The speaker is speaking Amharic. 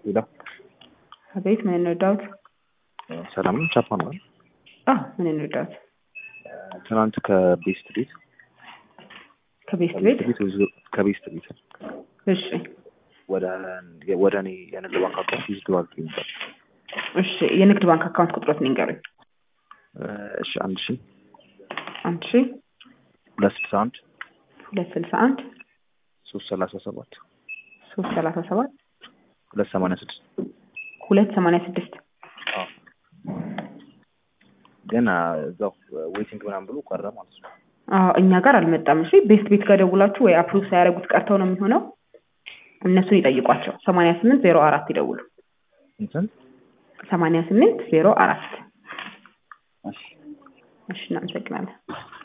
ሄሎ አቤት፣ ምን እንርዳዎት? ሰላም ነው። ቻፓ ነው። አዎ፣ ምን እንርዳዎት? ትናንት ከቤስት ቤት ከቤስት ቤት። ቤት ከቤስት ቤት እሺ፣ ወደ ወደ እኔ የንግድ ባንክ አካውንት ዊዝድሮ አድርጌ ነበር። እሺ፣ የንግድ ባንክ አካውንት ቁጥሮት ንገሩኝ። እሺ አንድ ሺ አንድ ሺ ሁለት ስልሳ አንድ ሁለት ስልሳ አንድ ሶስት ሰላሳ ሰባት ሶስት ሰላሳ ሰባት ሁለት ሰማንያ ስድስት ሁለት ሰማንያ ስድስት ግን እዛው ዌቲንግ ምናምን ብሎ ቀረ ማለት ነው። አዎ እኛ ጋር አልመጣም። እሺ ቤስት ቤት ጋር ደውላችሁ ወይ አፕሩቭ ሳያደርጉት ቀርተው ነው የሚሆነው። እነሱን ይጠይቋቸው። ሰማንያ ስምንት ዜሮ አራት ይደውሉ። እንትን ሰማንያ ስምንት ዜሮ አራት እሺ እሺ፣ እናመሰግናለን።